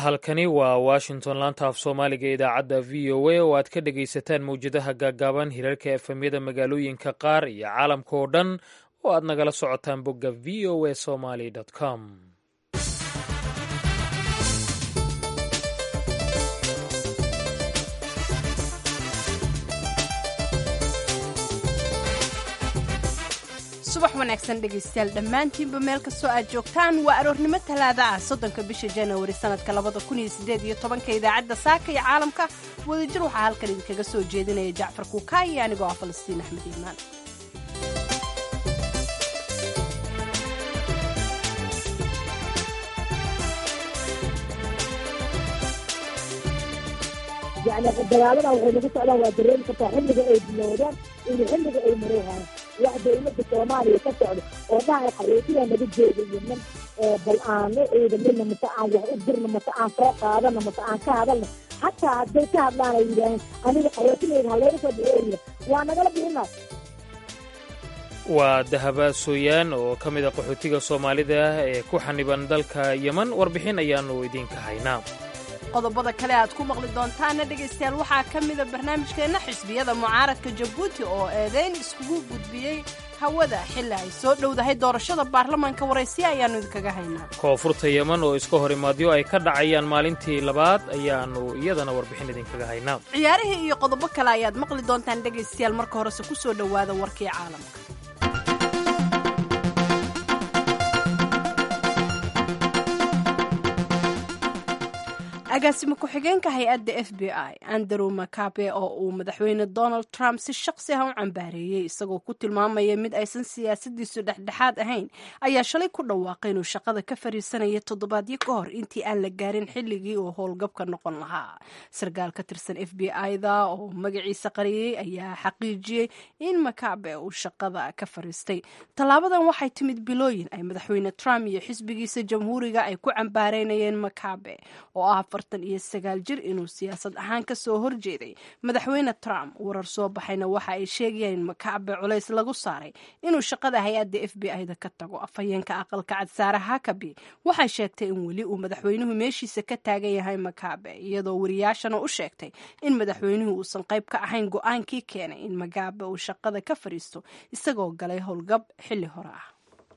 halkani waa washington laanta af soomaaliga idaacadda v o a oo aad ka dhegaysataan mawjadaha gaaggaaban hirarka efemyada magaalooyinka qaar iyo caalamka oo dhan oo aad nagala socotaan bogga v o a somaly com subax wanaagsan dhegaystayaal dhammaantiinba meel kastoo aad joogtaan waa aroornimo talaada ah soddonka bisha januari sannadka labada kun iyo siddeed iyo tobanka idaacadda saaka iyo caalamka wadajir waxaa halkan idinkaga soo jeedinaya jacfar kuukaa iyo anigoo ah falastiin axmed iimaan yani dagaaladan waxay nagu socdaan waa dareemi kartaa xilliga ay bilowdaan iyo xilliga ay maroohayaan wax dawladda soomaaliya ka socdo oo dhahay qaxootiga naga jeedayo nin bal aano ciidamina mase aan wax u dirno mase aan soo qaadano mase aan ka hadalno xataa hadday ka hadlaan ay yidhaaheen aniga qaxootinayda haleyga soo bixeeya waa nagala bixina waa dahaba sooyaan oo ka mid a qaxootiga soomaalida ee ku xaniban dalka yeman warbixin ayaannu idinka haynaa qodobada kale aad ku maqli doontaana dhegaystayaal waxaa ka mida barnaamijkeenna xisbiyada mucaaradka jabuuti oo eedeyn iskugu gudbiyey hawada xilli ay soo dhowdahay doorashada baarlamaanka waraysiya ayaannu idinkaga haynaa koonfurta yeman oo iska hor imaadyo ay ka dhacayaan maalintii labaad ayaannu iyadana warbixin idinkaga haynaa ciyaarihii iyo qodobo kale ayaad maqli doontaan dhegaystayaal marka horese ku soo dhowaada warkii caalamka agaasimo ku-xigeenka hay-adda f b i andrew makabe oo uu madaxweyne donald trump si shaqsi ah u cambaareeyey isagoo ku tilmaamaya mid aysan siyaasadiisu dhexdhexaad ahayn ayaa shalay ku dhawaaqay inuu shaqada ka fariisanaya toddobaadyo ka hor intii aan la gaarin xilligii uu howlgabka noqon lahaa sarkaal ka tirsan f b i-da oo magaciisa qariyey ayaa xaqiijiyey in makabe uu shaqada ka fariistay tallaabadan waxay timid bilooyin ay madaxweyne trump iyo xisbigiisa jamhuuriga ay ku cambaareynayeen makabe oo ah afartan iyo sagaal jir inuu siyaasad ahaan ka soo horjeeday madaxweyne trump warar soo baxayna waxa ay sheegayaan in makabe culays lagu saaray inuu shaqada hay-adda f b i-da ka tago afhayeenka aqalka cad saare hakabi waxay sheegtay in weli uu madaxweynuhu meeshiisa ka taagan yahay makabe iyadoo wariyaashana u sheegtay in madaxweynuhu uusan qayb ka ahayn go-aankii keenay in makabe uu shaqada ka fadhiisto isagoo galay howlgab xilli hore ah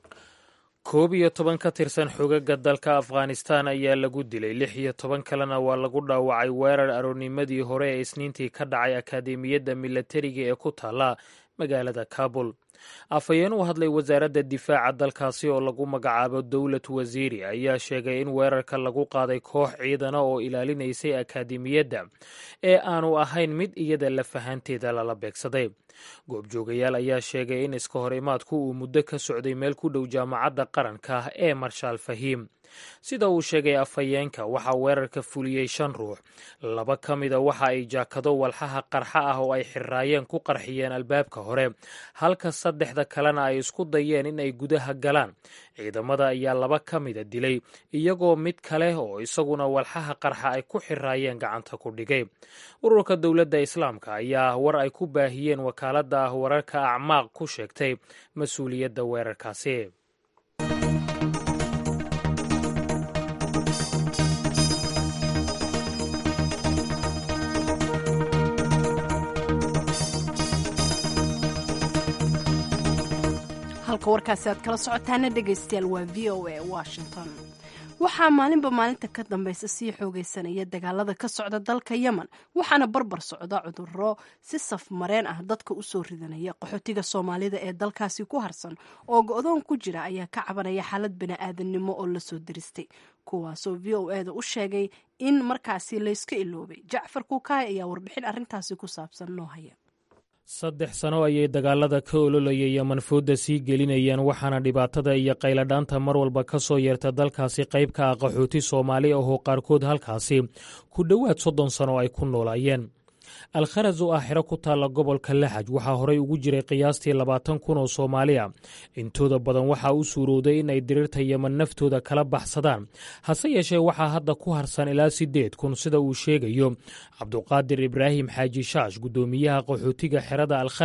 koob iyo toban ka tirsan xogaga dalka afghanistan ayaa lagu dilay lix iyo toban kalena waa lagu dhaawacay weerar aroornimadii hore ee isniintii ka dhacay akaademiyadda milatariga ee ku taalla magaalada kabul afhayeen u hadlay wasaaradda difaaca dalkaasi oo lagu magacaabo dowlad wasiiri ayaa sheegay in weerarka lagu qaaday koox ciidana oo ilaalinaysay akaademiyadda ee aanu ahayn mid iyada lafahanteeda lala beegsaday goobjoogayaal ayaa sheegay in iska hor imaadku uu muddo ka socday meel ku dhow jaamacadda qaranka ee marshaal fahiim sida uu sheegay afhayeenka waxaa weerarka fuliyey shan ruux laba ka mida waxa ay jaakado walxaha qarxa ah oo ay xirraayeen ku qarxiyeen albaabka hore halka saddexda kalena ay isku dayeen in ay gudaha galaan ciidamada ayaa laba ka mida dilay iyagoo mid kale oo isaguna walxaha qarxa ay ku xirraayeen gacanta ku dhigay ururka dowladda islaamka ayaa war ay ku baahiyeen wakaaladda ah wararka acmaaq ku sheegtay mas-uuliyadda weerarkaasi halka warkaasi aad kala socotaana dhegaystayaal waa v o a washington waxaa maalinba maalinta ka dambaysa sii xoogaysanaya dagaalada ka socda dalka yemen waxaana barbar socda cuduro si saf mareen ah dadka usoo ridanaya qaxootiga soomaalida ee dalkaasi ku harsan oo go-doon ku jira ayaa ka cabanaya xaalad bani-aadannimo oo lasoo diristay kuwaasoo v o e da u sheegay in markaasi layska iloobay jacfar kuukaay ayaa warbixin arrintaasi ku saabsan noo haya saddex sano ayay dagaalada ka ololaya yeman fooda sii gelinayeen waxaana dhibaatada iyo qayladhaanta mar walba ka soo yeerta dalkaasi qayb ka ah qaxooti soomaali ahoo qaarkood halkaasi ku dhowaad soddon sano ay ku noolaayeen alkharas oo ah xero ku taalla gobolka laxaj waxaa horey ugu jiray qiyaastii labaatan kun oo soomaali a intooda badan waxaa u suurowday in ay diriirta yeman naftooda kala baxsadaan hase yeeshee waxaa hadda ku harsan ilaa siddeed kun sida uu sheegayo cabduqaadir ibraahim xaaji shaash guddoomiyaha qaxootiga xerada alkharas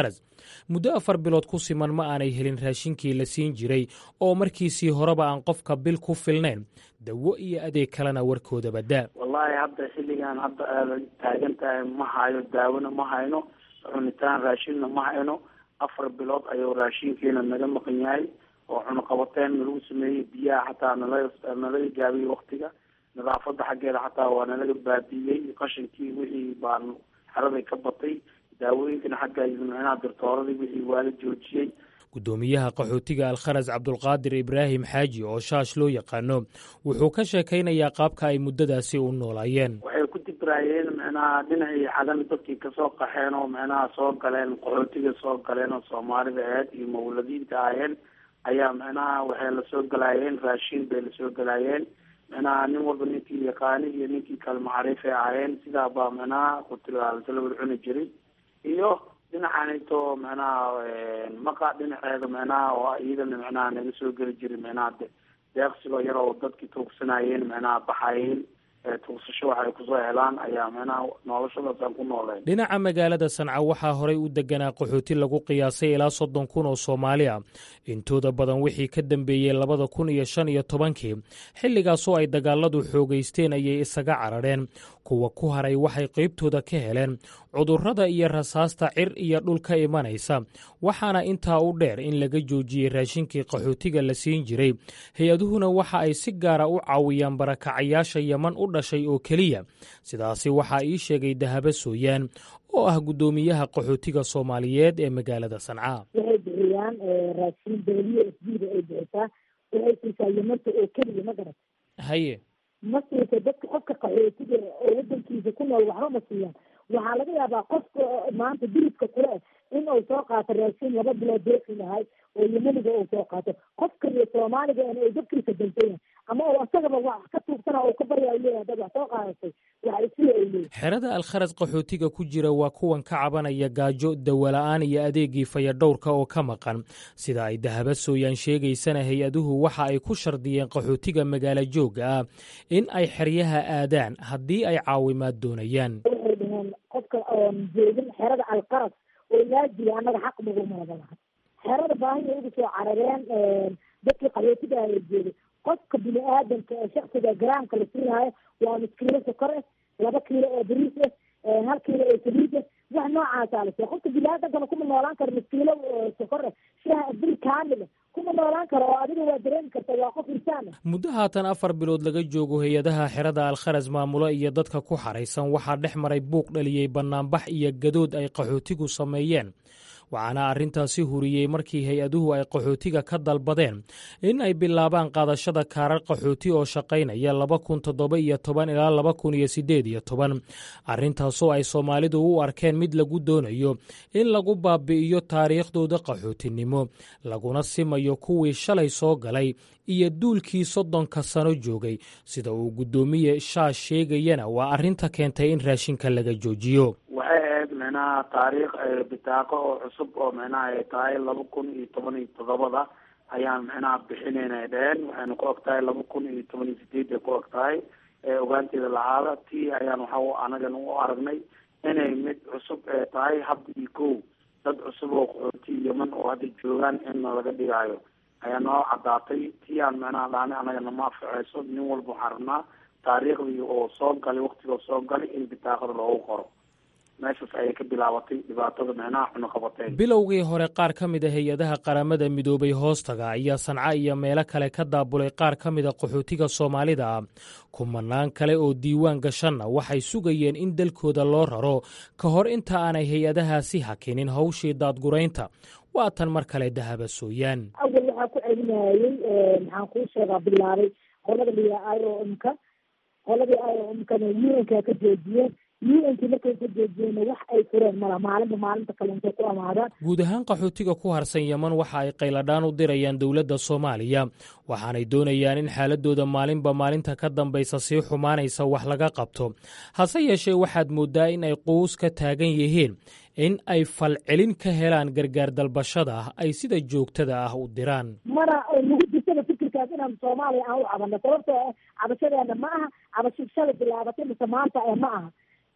muddo afar bilood ku siman ma aanay helin raashinkii la siin jiray oo markiisii horeba aan qofka bil ku filnayn dawo iyo adeeg kalena warkooda badaa wallaahi hadda xilligan hadda aada taagan tahay ma hayo daawona ma hayno cunitaan raashinna ma hayno afar bilood ayuu raashinkiina naga maqan yahay oo cunuqabateen nalagu sameeyey biyaha xataa nala nalaga gaabiyey waktiga nadaafada xaggeeda xataa waa nalaga baabiiyey qashinkii wixii baan xeraday ka batay daawooyinkana xagga micnaha dirtooradii wixii waa la joojiyey guddoomiyaha qaxootiga alkharas cabdulqaadir ibraahim xaaji oo shaash loo yaqaano wuxuu ka sheekaynayaa qaabka ay muddadaasi u noolaayeen waxay ku dibraayeen micnaha dhinacii xagan dadkii kasoo qaxeen oo micnaha soo galeen qaxootiga soo galeen oo soomaalida ahayd iyo mawladiinta ahayeen ayaa micnaha waxay lasoo galaayeen raashin bay lasoo galaayeen micnaha nin walba ninkii yaqaani iyo ninkii kale macriifay ahaayeen sidaa baa micnaha kutilasala wada cuni jiray iyo dhinacanito micnaha maqa dhinaceeda micnaha oo iyadana micnaha naga soo geli jiray micnaha deeqsigoo yar oo dadkii tuugsanayeen micnaha baxayeen tuugsasho waxay kusoo helaan ayaa micnaha noloshadaasaan ku nooleen dhinaca magaalada sanca waxaa horay u deganaa qaxooti lagu qiyaasay ilaa soddon kun oo soomaali ah intooda badan wixii ka dambeeyey labada kun iyo shan iyo tobankii xilligaasoo ay dagaaladu xoogaysteen ayay isaga carareen kuwa ku haray waxay qaybtooda ka heleen cudurrada iyo rasaasta cir iyo dhul ka imanaysa waxaana intaa u dheer in laga joojiyey raashinkii qaxootiga la siin jiray hay-aduhuna waxa ay si gaara u caawiyaan barakacayaasha yeman u dhashay oo keliya sidaasi waxaa ii sheegay dahabo sooyaan oo ah guddoomiyaha qaxootiga soomaaliyeed ee magaalada sanca waxay bixiyaan raashin dawliya s b da ay bixisaa waxay siisaa yamanta oo keliya ma garat haye ma siisa dadka qofka qaxootiga oo wadankiisa ku nool waxba ma siiyaan waxaa laga yaabaa qofka maanta diridka kule in uu soo qaato raashin laba bilood deeqi lahay oo yemaniga uu soo qaato qofka iyo soomaaliga uu dadkiisa dantayahay ama uu asagaba wax ka tuugsana uu ka barya u leeyahay dad wax soo qaadatay wax isii ay leeyihin xerada alkharas qaxootiga ku jira waa kuwan ka cabanaya gaajo dawola'aan iyo adeegii fayadhowrka oo ka maqan sida ay dahaba sooyaan sheegaysana hay-aduhu waxa ay ku shardiyeen qaxootiga magaalo joogga ah in ay xeryaha aadaan haddii ay caawimaad doonayaan waxay dhaheen qofka oon joogin xerada alqaras oo laajiri annaga xaq nagumada laha xerada baahiya ugu soo carareen dadkii qaxootiga ay joogay qofka bini aadamka ee shaksiga garaamka la siinaayo waa nus kiilo sokor ah laba kiilo oo bariis ah hal kiilo oo saliid ah wax noocaasaa la siiya qofka bini aadamkana kuma noolaan karo nus kiilo sokor ah shaha bil kaamil ah kuma noolaan karo oo adiga waa dareemi karta waa qof insaan ah muddo haatan afar bilood laga joogo hay-adaha xerada alkharas maamulo iyo dadka ku xaraysan waxaa dhex maray buuq dhaliyey bannaanbax iyo gadood ay qaxootigu sameeyeen waxaana arrintaasi huriyey markii hay-aduhu ay qaxootiga ka dalbadeen in ay bilaabaan qaadashada kaarar qaxooti oo shaqaynaya laba kun toddoba iyo toban ilaa laba kun iyo siddeed iyo toban arrintaasoo ay soomaalidu u arkeen mid lagu doonayo in lagu baabi'iyo taariikhdooda qaxootinimo laguna simayo kuwii shalay soo galay iyo duulkii soddonka sano joogay sida uu guddoomiye shaash sheegayana waa arrinta keentay in raashinka laga joojiyo waxay ahayd micnaha taariikh bitaaqo oo cusub oo micnaha ay tahay laba kun iyo toban iyo toddobada ayaan micnaha bixinayna ay dheheen waxayna ku og tahay laba kun iyo toban iyo sideed ay ku og tahay ogaanteeda lahaada tii ayaan waxa anagana u aragnay inay mid cusub ee tahay hadda iyo kow dad cusub oo qaxooti yeman oo hadda joogaan inna laga dhigaayo ayaa noo caddaatay tii aan micnaha dhaanay anagana ma afaceyso nin walba waxaan rabnaa taariikhdii oo soo galay waktigoo soo galay in bitaaqada loogu qoro meeshaas ayay ka bilaabatay dhibaatada micnaha cunuqabateen bilowgii hore qaar ka mid a hay-adaha qaramada midoobay hoostaga ayaa sanca iyo meelo kale ka daabulay qaar ka mida qaxootiga soomaalida ah kumanaan kale oo diiwaan gashanna waxay sugayeen in dalkooda loo raro ka hor inta aanay hay-adahaasi hakinin hawshii daadguraynta waa tan mar kale dahaba sooyaan awal waxaa ku celinayay maxaan kuu sheegaa bilaabay qolada liya iomka qoladii iomkana unka ka joojiyeen unkii markay ka joojiyeenna wax ay fureen mala maalinba maalinta kale intay ku amaadaan guud ahaan qaxootiga ku harsan yeman waxa ay qayladhaan u dirayaan dowladda soomaaliya waxaanay doonayaan in xaaladooda maalinba maalinta ka dambaysa sii xumaanaysa wax laga qabto hase yeeshee waxaad mooddaa in ay quus ka taagan yihiin in ay falcelin ka helaan gargaar dalbashada ah ay sida joogtada ah u diraan mana nagu jirtaba fikirkaas inaan soomaaliya aan u cabano sababtoo ah cabashadeena ma aha cabasho shalay bilaabatay mise maanta ee ma aha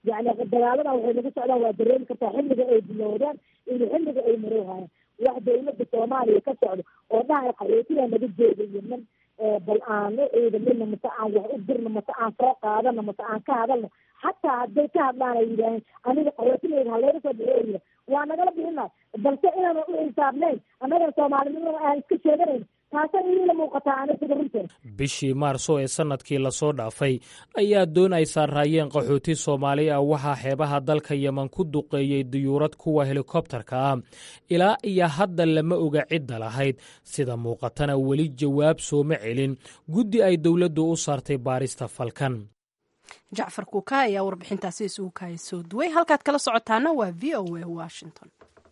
yani dagaaladan waxay nagu socdaan waa dareemi kartaa xilliga ay bilowdaan iyo xilliga ay marowhayaan wax dawladda soomaaliya ka socdo oo dhahay qaxootiga naga jooga yeman bal aano ciidamina mase aan wax u dirno mase aan soo qaadano mase aan ka hadalno xataa hadday ka hadlaan ay yidhaaheen aniga qaxootilayda halayga soo bixiyo yidha waa nagala bixina balse inaana u xisaabnayn annagana soomaalinimada aan iska sheeganayn taasa iila muuqataa ani sida runteed bishii maarso ee sannadkii lasoo dhaafay ayaa doon ay saaraayeen qaxooti soomaali ah waxaa xeebaha dalka yeman ku duqeeyey diyuurad kuwa helikobtarka ah ilaa iyo hadda lama oga cidda lahayd sida muuqatana weli jawaab sooma celin guddi ay dowladdu u saartay baarista falkan jacfar kuuka ayaa warbixintaasi isugu kaaya soo duway halkaad kala socotaana waa v o a washington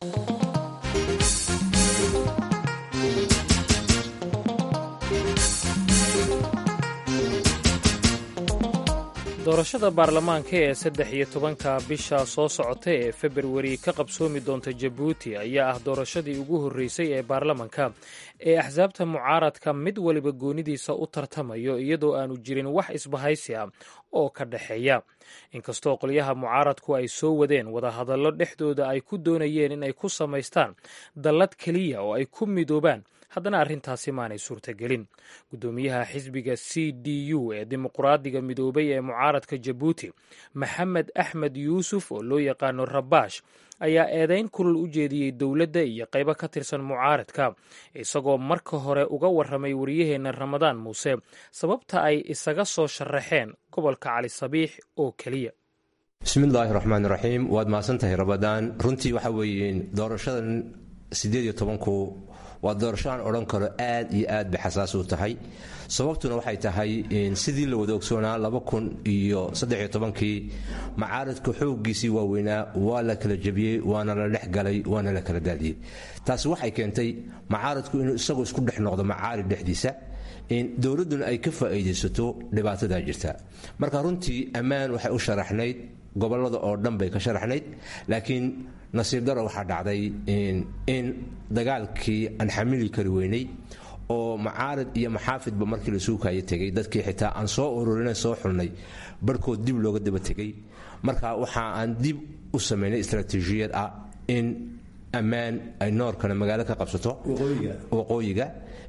doorashada baarlamaanka ee saddex iyo tobanka bisha soo socota ee februari ka qabsoomi doonta jabuuti ayaa ah doorashadii ugu horreysay ee baarlamanka ee axsaabta mucaaradka mid waliba goonidiisa u tartamayo iyadoo aanu jirin wax isbahaysi ah oo ka dhexeeya inkastoo qolyaha mucaaradku ay soo wadeen wadahadallo dhexdooda ay ku doonayeen in ay ku samaystaan dallad keliya oo ay ku midoobaan haddana arrintaasi maanay suurtagelin guddoomiyaha xisbiga c d u ee dimuqraadiga midoobay ee mucaaradka jabuuti maxamed axmed yuusuf oo loo yaqaano rabaash ayaa eedayn kulul u jeediyey dowladda iyo qaybo ka tirsan mucaaradka isagoo marka hore uga warramay waryaheenna ramadaan muuse sababta ay isaga soo sharaxeen gobolka cali sabiix oo keliya bismillaahi raxmaan raxiim waad mahadsantahay ramadaan runtii waxa weeye doorashadan sideed iyo tobanku waa doorasho aan odhan karo aad iyo aad bay xasaas u tahay sababtuna waxay tahay sidii la wada ogsoonaa laba kun iyo saddex iyo tobankii macaaradka xooggiisii waaweynaa waa la kala jebiyey waana la dhex galay waana la kala daadiyey taasi waxay keentay macaaradku inuu isagoo isku dhex noqdo macaarid dhexdiisa dowladduna ay ka faa'iidaysato dhibaatadaa jirta marka runtii ammaan waxay u sharaxnayd gobollada oo dhan bay ka sharaxnayd laakiin nasiib daro waxaa dhacday in dagaalkii aan xamili kari weynay oo macaarid iyo maxaafidba markii la suukaya tegay dadkii xitaa aan soo ururinay soo xulnay barhkood dib looga daba tegay marka waxa aan dib u samaynay istraatiijiyad ah in ammaan ay noorkana magaalo ka qabsato waqooyiga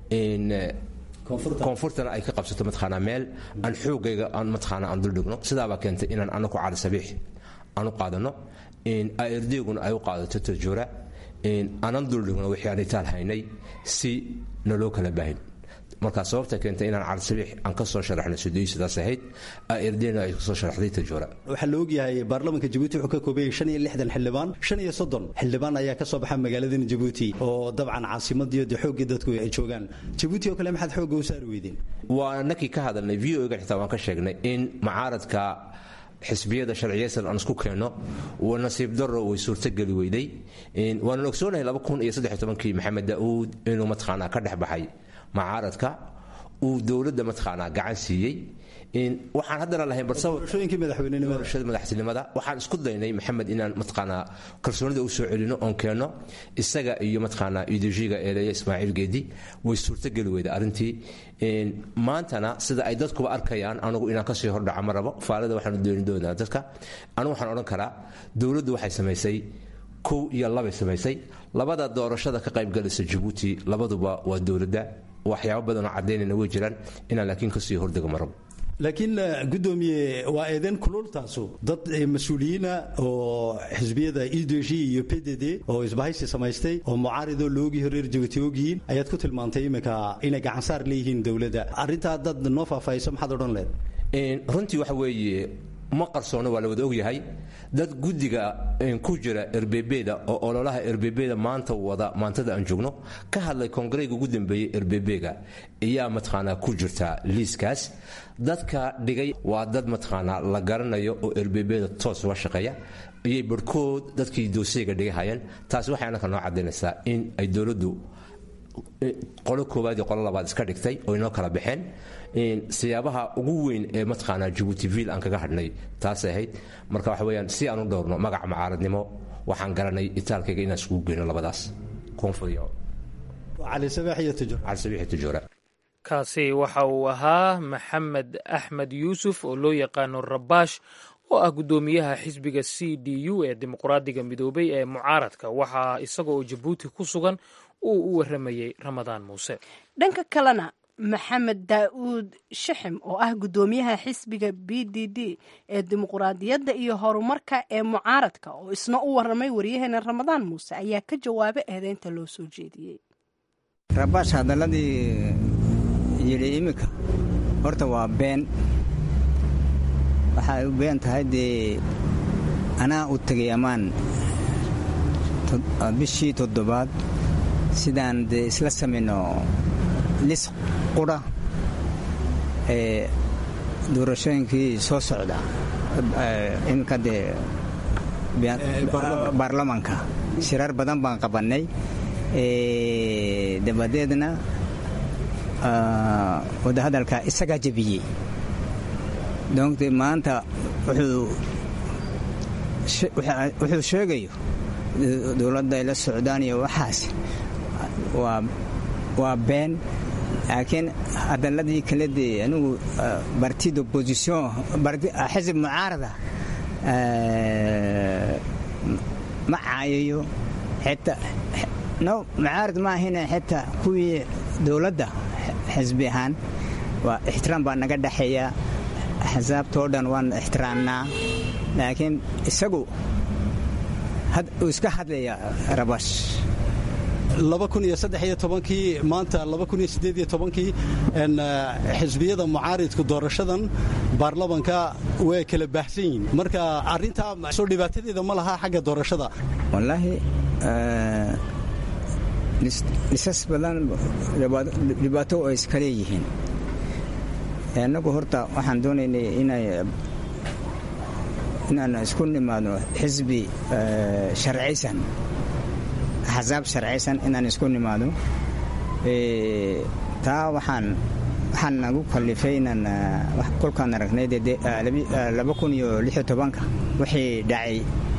koonfurtana ay ka qabsato mataqaanaa meel aan xoogayga aan mataqaanaa aan duldhigno sidaabaa keentay inaan anaku cali sabiix aan u qaadano aerdeguna ay u qaadato tajoora aanan duldhigno wixii aan itaal haynay si naloo kala baahin markaa sababta keentay inaan cali sabiix aan ka soo sharaxno sudeyi sidaas ahayd aerdena ay kasoo sharaxday tajoora waxaa la ogyahay baarlamaanka jabuuti wuxuu ka koobayay shan iyo lixdan xildhibaan shan iyo soddon xildhibaan ayaa ka soo baxa magaaladan jabuuti oo dabcan caasimadii de xooggii dadku ay joogaan jabuuti oo kale maxaad xoogga u saari weydeen waa nakii ka hadalnay v o ga xitaa waan ka sheegnay in macaaradka xisbiyada sharciyaysan aan isku keenno nasiib daro way suurtogeli weyday waanan ogsoonahay laba kun iyo saddex tobankii maxamed daauud inuu mataqaanaa ka dhex baxay macaaradka uu dowladda mataqaanaa gacan siiyey waxaan haddana lahayn barshada madaxtinimada waxaan isku daynay maxamed inaan mataqaanaa kalsoonida u soo celino oon keenno isaga iyo mataqaanaa ideolojiga eeleya ismaaciil geedi way suurtogeli weyda arrintii maantana sida ay dadkuba arkayaan anugu inaan kasii hordhaca ma rabo faalada waxaanu dooni doonaa dadka anugu waxaan odhan karaa dowladdu waxay samaysay kow iyo labay samaysay labada doorashada ka qaybgalaysa jabuuti labaduba waa dowladda waxyaabo badanoo caddaynayna way jiraan inaan laakiin kasii hordego ma rabo laakiin gudoomiye waa eedeen kulultaasu dad mas-uuliyiina oo xisbiyada idg iyo p d d oo isbahaysi samaystay oo mucaaridoo loogii horeer jabuuti ogyihiin ayaad ku tilmaantay iminka inay gacansaar leeyihiin dowladda arrintaa dad noo faahfaahayso maxaad odhan leed runtii waxa weeye ma qarsoono waa la wada ogyahay dad guddiga ku jira erbebeda oo ololaha erbebeda maanta wada maantada aan joogno ka hadlay kongareyga ugu dambeeyey erbebega ayaa mataqaanaa ku jirta liiskaas dadka dhigay waa dad mataqaanaa la garanayo oo erbebeda toos uga shaqeeya ayay barhkood dadkii dooseyga dhigahayeen taasi waxay annaka noo caddaynaysaa in ay dowladdu qolo koowaad iyo qolo labaad iska dhigtay oo inoo kala baxeen siyaabaha ugu weyn ee mataqaanaa jabuuti viil aan kaga hadhnay taasay ahayd marka waxa weyaan si aan u dhowrno magaca macaaradnimo waxaan garanay itaalkayga inaan iskugu geyno labadaas kaasi waxa uu ahaa maxamed axmed yuusuf oo loo yaqaano rabaash oo ah guddoomiyaha xisbiga c d u ee dimuqraadiga midoobay ee mucaaradka waxaa isaga oo jabuuti ku sugan uu u waramayey ramadaan muuse dhanka kalena maxamed daa'uud shaxim oo ah guddoomiyaha xisbiga b d d ee dimuqraadiyadda iyo horumarka ee mucaaradka oo isna u waramay waryaheena ramadaan muuse ayaa ka jawaabay eedeynta loo soo jeediyey rabash hadaladii yidhi iminka horta waa been waxay u been tahay dee anaa u tegay ammaan bishii toddobaad sidaan dee isla samayno lis qura ee doorashooyinkii soo socda iminka dee baarlamanka shirar badan baan qabannay dabadeedna wadahadalka isagaa jebiyey donc maanta wuxuu sheegayo dowladda ay la socdaan iyo waxaas waa been laakiin hadaladii kale dee anigu barti d'opposition xisib mucaarada ma caayayo xitaa no mucaarad ma ahina xitaa kuwii dowladda xisbi ahaan waa ixtiraam baa naga dhexeeya axsaabtoo dhan waan ixtiraamnaa laakiin isagu uu iska hadlaya rabash kii maanta kii xisbiyada mucaaridku doorashadan baarlamanka way kala baahsan yihiin marka arintaa soo dhibaatadeeda ma laha xagga doorashada wallaahi lisas badan dhibaato ay iska leeyihiin annagu horta waxaan doonaynay inaan isku nimaadno xisbi sharcaysan axsaab sharcaysan inaan isku nimaado taa waxaan waxaan nagu kallifay inaan kolkaan aragnay wixii dhacay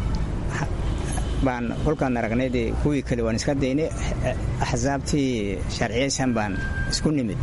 baan kolkaan aragnay dee kuwii kale waan iska daynay axsaabtii sharciyaysan baan isku nimid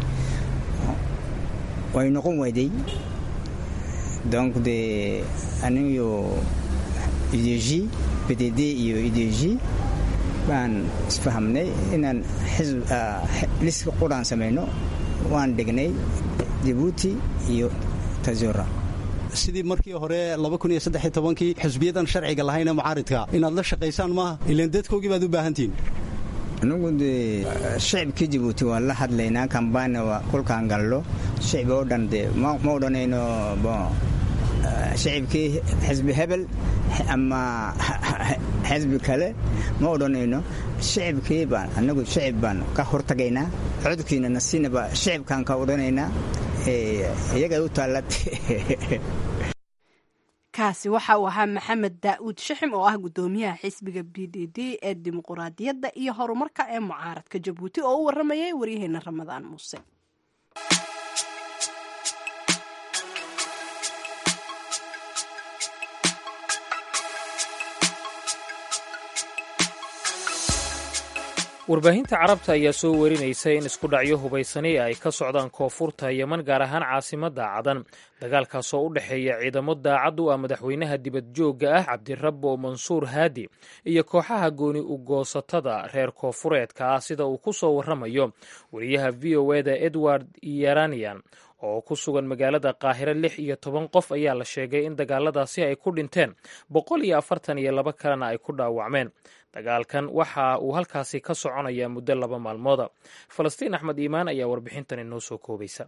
way noqon weyday donc de aniyo ideji pdd iyo ideji baan isfahamnay inaan liska quraan samayno waan dhignay jabuuti iyo tazura sidii markii hore kii xisbiyadan sharciga lahayne mucaaridka inaad la shaqaysaan maaha ilan dadkoogii baad u baahantihiin anugu dee shicibkii jabuuti waan la hadlaynaa kambana kolkaan gallo shicbi oo dhan dee ma odhanayno shicibkii xisbi hebel ama xisbi kale ma odhanayno shicibkii baan anagu shicib baan ka hortagaynaa codkiina nasinaba shicibkaan ka odhanaynaa iyaga u taalla kaasi waxa uu ahaa maxamed daa'uud shaxim oo ah guddoomiyaha xisbiga b d d ee dimuqraadiyadda iyo horumarka ee mucaaradka jabuuti oo u waramayay waryaheena ramadaan muuse warbaahinta carabta ayaa soo warinaysa in isku dhacyo hubaysani ay ka socdaan koonfurta yeman gaar ahaan caasimadda cadan dagaalkaasoo u dhexeeya ciidamo daacad u ah madaxweynaha dibadjoogga ah cabdirabbo mansuur haadi iyo kooxaha gooni ugoosatada reer koonfureedka ah sida uu ku soo waramayo wariyaha v o eda edward yaranian oo ku sugan magaalada qaahiro lix iyo toban qof ayaa la sheegay in dagaaladaasi ay ku dhinteen boqol iyo afartan iyo laba kalena ay ku dhaawacmeen dagaalkan waxa uu halkaasi ka soconayaa muddo laba maalmooda falastiin axmed iimaan ayaa warbixintan inoo soo koobaysa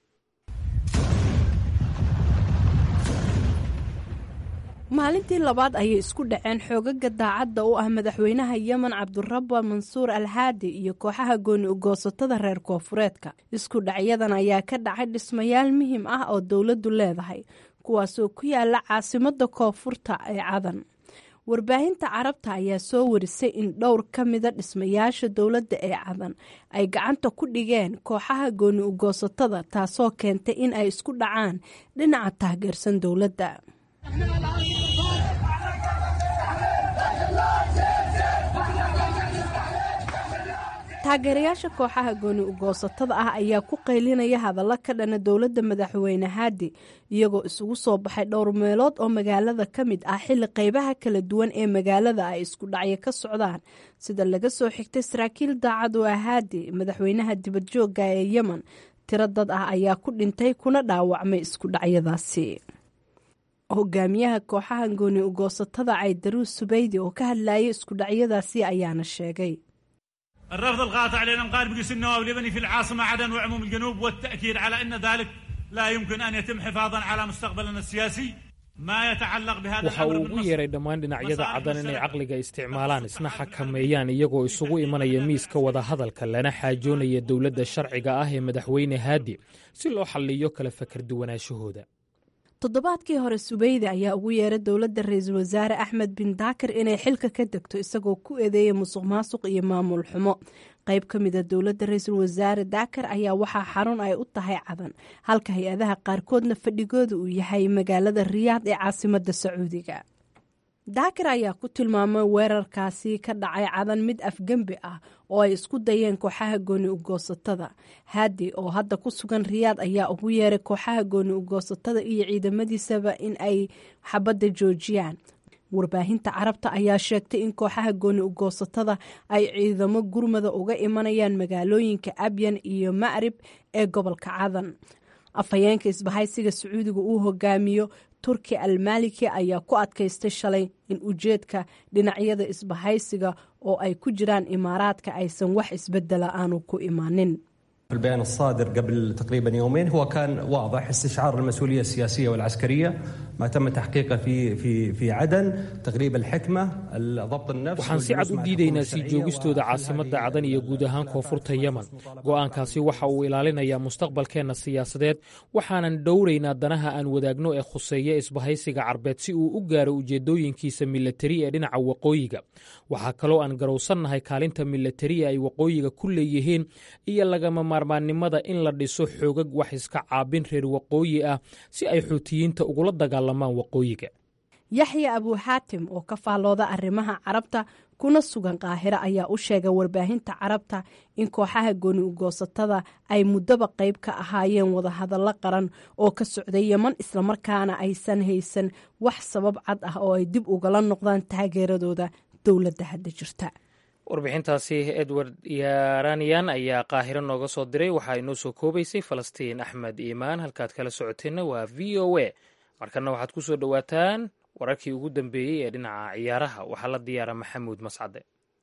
maalintii labaad ayay isku dhaceen xoogaga daacadda u ah madaxweynaha yemen cabdirabba mansuur alhaadi iyo kooxaha gooni ugoosatada reer koonfureedka isku dhacyadan ayaa ka dhacay dhismayaal muhiim ah oo dowladdu leedahay kuwaasoo ku yaala caasimadda koonfurta ee cadan warbaahinta carabta ayaa soo warisay in dhowr ka mida dhismayaasha dowladda ee cadan ay gacanta ku dhigeen kooxaha gooni ugoosatada taasoo keentay in ay isku dhacaan dhinaca taageersan dowladda taageerayaasha kooxaha gooni ugoosatada ah ayaa ku qaylinaya hadallo ka dhana dowladda madaxweyne haadi iyagoo isugu soo baxay dhowr meelood oo magaalada ka mid ah xilli qaybaha kala duwan ee magaalada ay isku dhacyo ka socdaan sida laga soo xigtay saraakiil daacad oo ah haadi madaxweynaha dibadjoogga ee yemen tiro dad ah ayaa ku dhintay kuna dhaawacmay isku dhacyadaasi hogaamiyaha kooxaha gooni ugoosatada caydaruus subeydi oo ka hadlayay isku dhacyadaasi ayaana sheegay الرفض القاطع للانقاذ بقيس النواب اللبني في العاصمه عدن وعموم الجنوب والتاكيد على ان ذلك لا يمكن ان يتم حفاظا على مستقبلنا السياسي ما يتعلق بهذا waxa uu الامر ugu بالنصر yeeray dhammaan dhinacyada caddan inay caqliga isticmaalaan isna xakameeyaan iyagoo isugu imanaya miiska wadahadalka lana xaajoonaya dowladda sharciga ah ee madaxweyne haadi si loo xalliyo kala fakar duwanaashahooda toddobaadkii hore subeyde ayaa ugu yeeray dowladda ra-iisul wasaare axmed bin daakir inay xilka ka degto isagoo ku eedeeyay musuq maasuq iyo maamul xumo qayb ka mida dowladda ra-iisul wasaare daakir ayaa waxaa xarun ay u tahay cadan halka hay-adaha qaarkoodna fadhigooda uu yahay magaalada riyaad ee caasimada sacuudiga daakir ayaa ku tilmaamay weerarkaasi ka dhacay cadan mid afgembi ah oo ay isku dayeen kooxaha gooni ugoosatada haadi oo hadda ku sugan riyaad ayaa ugu yeeray kooxaha gooni ugoosatada iyo ciidamadiisaba in ay xabadda joojiyaan warbaahinta carabta ayaa sheegtay in kooxaha gooni ugoosatada ay ciidamo gurmada uga imanayaan magaalooyinka abyan iyo macrib ee gobolka cadan afhayeenka isbahaysiga sacuudiga uu hogaamiyo turki almaliki ayaa ku adkaystay shalay in ujeedka dhinacyada isbahaysiga oo ay ku jiraan imaaraadka aysan wax isbedela aanu ku imanin البيان الصادر قبل تقريبا يومين هو كان واضح استشعار المسؤوليه السياسيه والعسكريه ما تم تحقيقه في في في عدن تغريب الحكمه ضبط النفس waxaan si cad u diidaynaa sii joogistooda caasimadda cadan iyo guud ahaan koonfurta yemen go'aankaasi waxa uu ilaalinayaa mustaqbalkeenna siyaasadeed waxaanan dhowraynaa danaha aan wadaagno ee khuseeya isbahaysiga carbeed si uu u gaaro ujeeddooyinkiisa milatari ee dhinaca waqooyiga waxaa kaloo aan garowsannahay kaalinta milatari ee ay waqooyiga ku leeyihiin iyo lagama maarmaannimada in la dhiso xoogag wax iska caabin reer waqooyi ah si ay xuutiyiinta ugula dagaalamaan waqooyiga yaxya abuuxaatim oo ka faallooda arrimaha carabta kuna sugan qaahiro ayaa u sheegay warbaahinta carabta in kooxaha gooni ugoosatada ay muddaba qayb ka ahaayeen wadahadallo qaran oo ka socday yeman islamarkaana aysan haysan wax sabab cad ah oo ay dib ugala noqdaan taageeradooda dowladda hadda jirta warbixintaasi edward yaranian ayaa qaahiro nooga soo diray waxaa inoo soo koobaysay falastiin axmed iimaan halkaad kala socoteenna waa v o a markana waxaad ku soo dhowaataan wararkii ugu dambeeyey ee dhinaca ciyaaraha waxaa la diyaara maxamuud mascade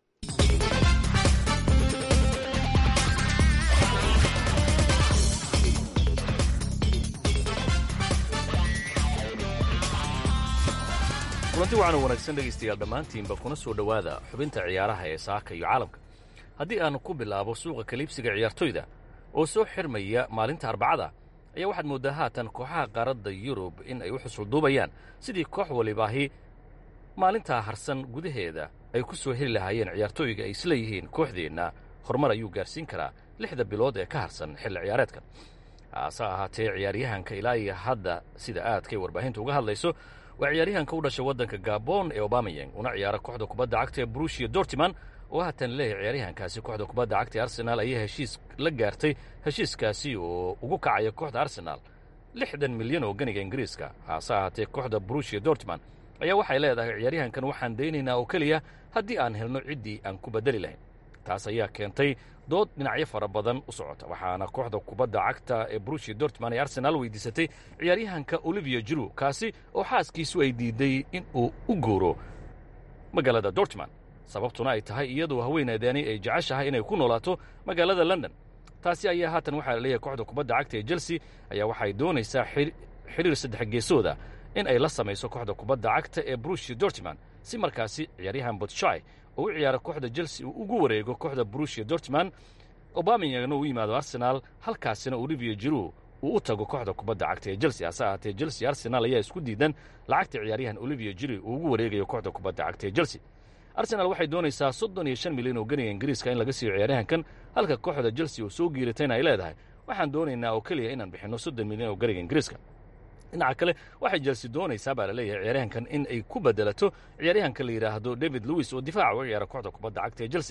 kulanti wacan wanaagsan dhegaystayaal dhammaantiinba kuna soo dhowaada xubinta ciyaaraha ee saaka iyo caalamka haddii aanu ku bilaabo suuqa kaliibsiga ciyaartoyda oo soo xirmaya maalinta arbacada ayaa waxaad mooddaa haatan kooxaha qaaradda yurub in ay u xusulduubayaan sidii koox walibaahi maalintaa harsan gudaheeda ay ku soo heli lahaayeen ciyaartooyga ay isleeyihiin kooxdeenna horumar ayuu gaarsiin karaa lixda bilood ee ka harsan xilli ciyaareedkan hase ahaatee ciyaaryahanka ilaa iyo hadda sida aadkay warbaahinta uga hadlayso waa ciyaaryahanka u dhashay waddanka gabon ee obamayang una ciyaara kooxda kubadda cagta ee brushia dortiman oo haatan leeyahay ciyaaryahankaasi kooxda kubadda cagta ee arsenaal ayaa heshiis la gaartay heshiiskaasi oo ugu kacaya kooxda arsenaal lixdan milyan oo ganiga ingiriiska hase ahaatee kooxda brushia dortiman ayaa waxay leedahay ciyaaryahankan waxaan daynaynaa oo keliya haddii aan helno ciddii aan ku beddeli lahayn taas ayaa keentay dood dhinacyo fara badan u socota waxaana kooxda kubadda cagta ee brushia dortman ee arsenaal weydiisatay ciyaaryahanka olivia jiru kaasi oo xaaskiisu ay diiday in uu u guuro magaalada dortman sababtuna ay tahay iyadoo haweeneedaani ay jeceshahay inay ku noolaato magaalada london taasi ayaa haatan waxaa la leeyahay kooxda kubadda cagta ee chelsea ayaa waxay doonaysaa xidhiir saddex geesooda in ay la samayso kooxda kubadda cagta ee brushia dortman si markaasi ciyaaryahan botshai oo u ciyaara kooxda chelsea uu ugu wareego kooxda brushia dortman obamiyagna uu yimaado arsenaal halkaasina olivia jiru uu u tago kooxda kubadda cagta ee chelsea hase ahaatee chelsea arsenaal ayaa isku diidan lacagta ciyaaryahan olivia jiru uu ugu wareegayo kooxda kubadda cagta ee chelsea arsenaal waxay doonaysaa soddon iyo shan milyan oo ganiga ingiriiska in laga siiyo ciyaaryahankan halka kooxda chelsea oo soo giiratayna ay leedahay waxaan doonaynaa oo keliya inaan bixinno soddon milyan oo ganiga ingiriiska dhinaca kale waxay jelsi doonaysaa baa la leeyahay ciyaaryahankan in ay ku bedelato ciyaaryahanka la yidhaahdo david lewis oo difaaca uga ciyaara kooxda kubadda cagta ee chelsea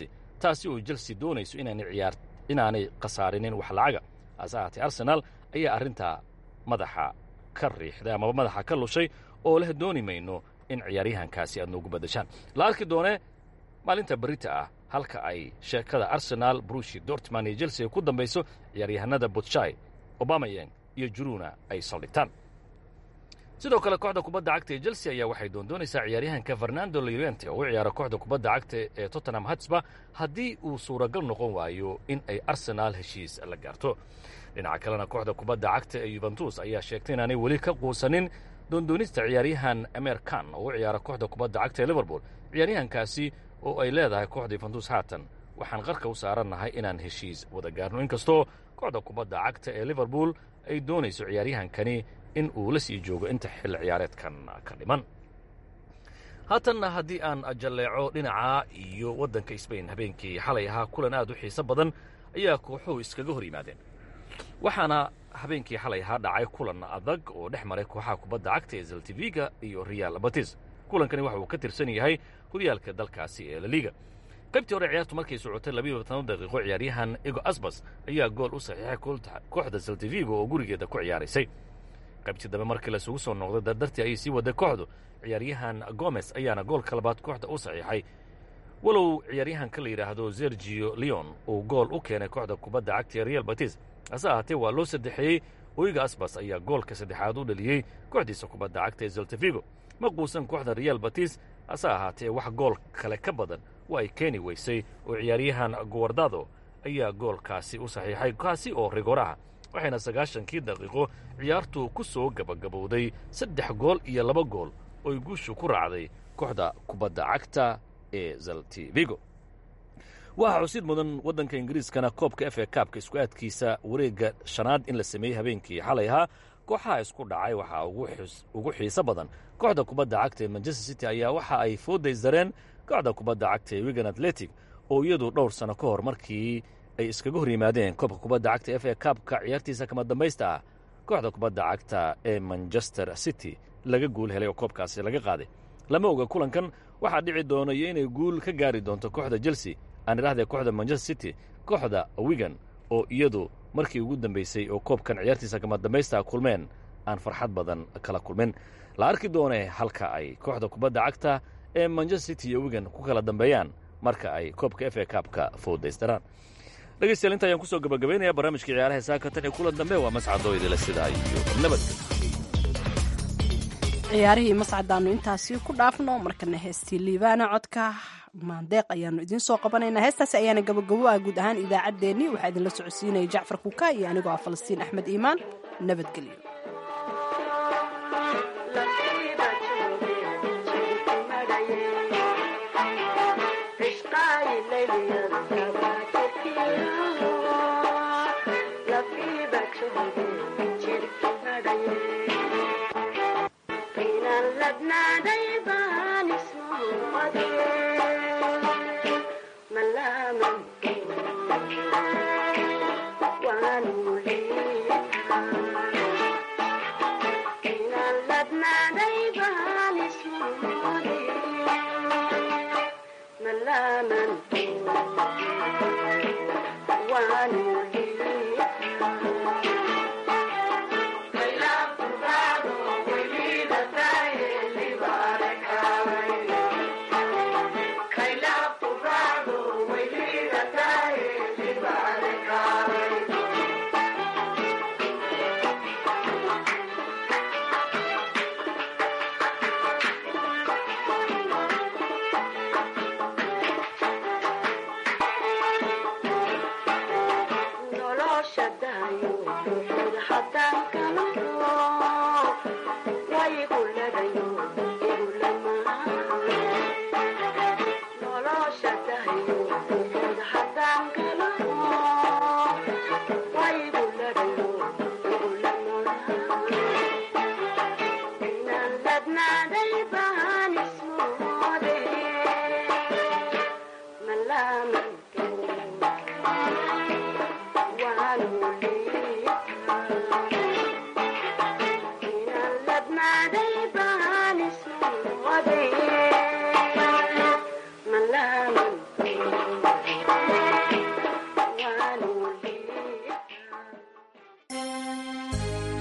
taasi oo chelsea doonayso inaanay ciyaar inaanay khasaarinin wax lacaga hase ahaatee arsenaal ayaa arrintaa madaxa ka riixday amaba madaxa ka lushay oo leh dooni mayno in ciyaaryahankaasi aad noogu baddashaan la arki doonee maalinta berita ah halka ay sheekada arsenaal brushi dortman iyo chelsea ay ku dambayso ciyaaryahanada butshai obamayeng iyo juruna ay saldhigtaan sidoo kale kooxda kubadda cagta ee chelsea ayaa waxay doondoonaysaa ciyaaryahanka fernando lorente oo u ciyaara kooxda kubadda cagta ee tottenham hatsba haddii uu suuragal noqon waayo in ay arsenaal heshiis la gaarto dhinaca kalena kooxda kubadda cagta ee yuventus ayaa sheegtay inaanay weli ka quusanin doondoonista ciyaaryahan amer kan oo u ciyaara kooxda kubadda cagta ee liverpool ciyaaryahankaasi oo ay leedahay kooxda yuventus haatan waxaan qarka u saarannahay inaan heshiis wada gaarno inkastoo kooxda kubadda cagta ee liverpool ay doonayso ciyaaryahankani in uu la sii joogo inta xilli ciyaareedkan ka dhiman haatanna haddii aan jalleeco dhinaca iyo waddanka sbain habeenkii xalay ahaa kulan aad u xiiso badan ayaa kooxuhu iskaga hor yimaadeen waxaana habeenkii xalay ahaa dhacay kulan adag oo dhex maray kooxaha kubadda cagta ee zaltiviga iyo real batis kulankani waxa uu ka tirsan yahay horyaalka dalkaasi ee laliga qaybtii hore ciyaartu markay socotay labiiyo toban daqiiqo ciyaaryahan ego asbas ayaa gool u saxiixay kooxda zaltivigo oo gurigeeda ku ciyaaraysay qaybtii dambe markii lasugu soo noqday dardartii ayay sii waday kooxdu ciyaaryahan gomes ayaana goolka labaad kooxda u saxiixay walow ciyaaryahanka la yidhaahdo sergio leon uu gool u keenay kooxda kubadda cagta ee real batis hase ahaatee waa loo saddexeeyey oyga asbas ayaa goolka saddexaad u dhaliyey kooxdiisa kubadda cagta ee zaltavigo ma quusan kooxda real batis hase ahaatee wax gool kale ka badan waa ay keeni weysay oo ciyaaryahan guwardado ayaa goolkaasi u saxiixay kaasi oo rigoraha waxayna sagaashankii daqiiqo ciyaartu ku soo gabagabowday saddex gool iyo laba gool ooy guushu ku raacday kooxda kubadda cagta ee zaltivigo waxaa xusid mudan waddanka ingiriiskana koobka f a kaabka isku aadkiisa wareegga shanaad in la sameeyey habeenkii xalay ahaa kooxaha isku dhacay waxaa ugu xiiso badan kooxda kubadda cagta ee manchester city ayaa waxa ay foodaysdareen kooxda kubadda cagta ee wigan atletic oo iyadu dhowr sano ka hor markii ay iskaga hor yimaadeen koobka kubadda cagta f a kaabka ciyaartiisa kama dambaysta ah kooxda kubadda cagta ee manchester city laga guul helay oo koobkaasi laga qaaday lama oga kulankan waxaa dhici doona iyo inay guul ka gaari doonto kooxda chelsea aan idhahdee kooxda manchester city kooxda wigan oo iyadu markii ugu dambaysay oo koobkan ciyaartiisa kama dambaysta kulmeen aan farxad badan kala kulmin la arki doonee halka ay kooxda kubadda cagta ee manchester city iyo wigan ku kala dambeeyaan marka ay koobka f a kaabka foodaystaraan dhegeystayaal inta ayaan kusoo gabagabaynaya barnaamijka ciyaaraha saakatan ee kulan dambe waa mascadoo idila sidaa iyo nabadgel ciyaarihii mascadaannu intaasi ku dhaafno markana heestii liibaana codka maandeeq ayaanu idiin soo qabanaynaa heestaasi ayaana gabagabo ah guud ahaan idaacaddeenni waxaa idinla socodsiinaya jacfar kuka iyo anigoo ah falastiin axmed iimaan nabadgelyo ladnaaday baan ismu